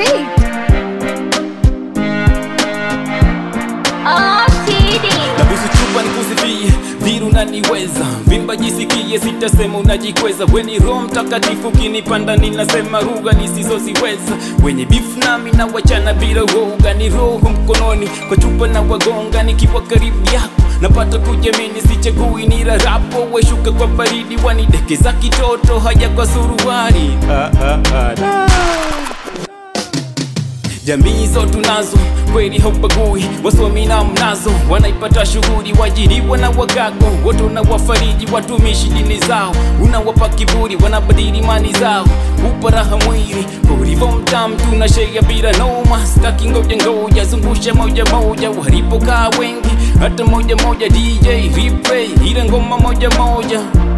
beat. Oh, TD. nabusu chupa nikusifie viru naniweza vimba jisikie sitasema unajikweza weni roho mtakatifu kinipanda ninasema lugha nisizoziweza wenye bifu nami na wachana bila uoga ni roho mkononi kwa chupa na wagonga nikiwa karibu yako napata kujamini sichagui ni rarapo weshuka kwa baridi wanidekeza kitoto haja kwa suruari ah, ah, ah, da. Jamii zo tunazo kweli haubagui, wasomi na mnazo wanaipata shughuli, wajiriwa na wagago wote unawafariji, watumishi dini zao unawapa kiburi, wanabadili imani zao, upa raha mwili ulivyo mtamu, tunashea bila noma, staki ngoja ngoja, zungusha moja moja, walipokaa wengi hata moja moja, DJ replay ile ngoma moja moja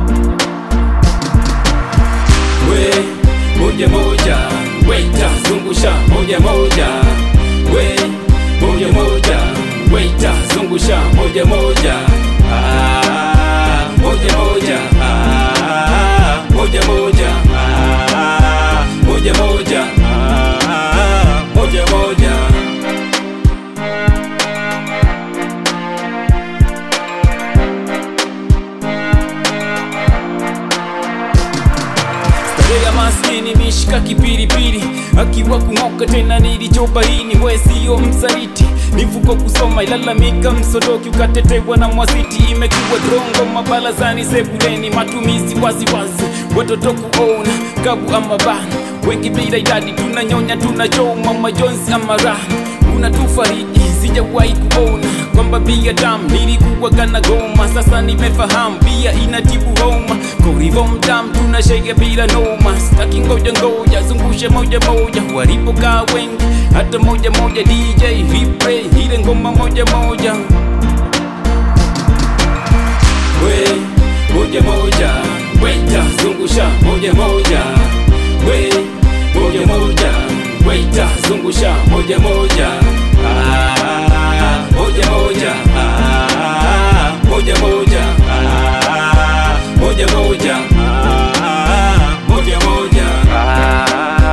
we moja moja waita zungusha moja moja we moja moja waita zungusha moja moja ah, moja moja ah, moja moja ah, moja moja ah, moja moja starehe ya maskini mishika kipilipili akiwa kung'oka tena nilichobaini we siyo msaliti nivuko kusoma ilalamika msodoki ukatetewa na mwasiti imekuwa drongo mabalazani sebuleni matumizi waziwazi watoto kuona kabu ama bana wengi bila idadi tunanyonya tunachoma majonzi ama raha unatufariji sijawahi kuona kwamba bia damu nilikuwa kana goma sasa nimefahamu bia inatibu homa korivo mtamu tunashega bila noma staki ngoja ngoja zungushe moja moja walipokaa wengi hata moja moja dj replay ile ngoma moja moja we moja moja waita zungusha moja moja we moja moja waita zungusha moja moja ah, moja moja ah, moja moja ah, moja moja ah, moja moja ah,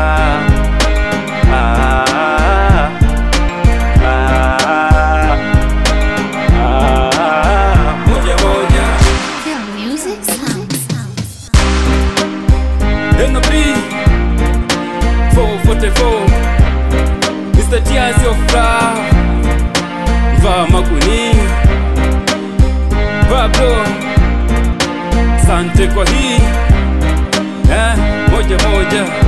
ah, ah, ah, moja moja Feel music sound. NB 444 Mr. Tiazi of Love Vaa makuni Vaa bro Sante kwa hii eh, Moja moja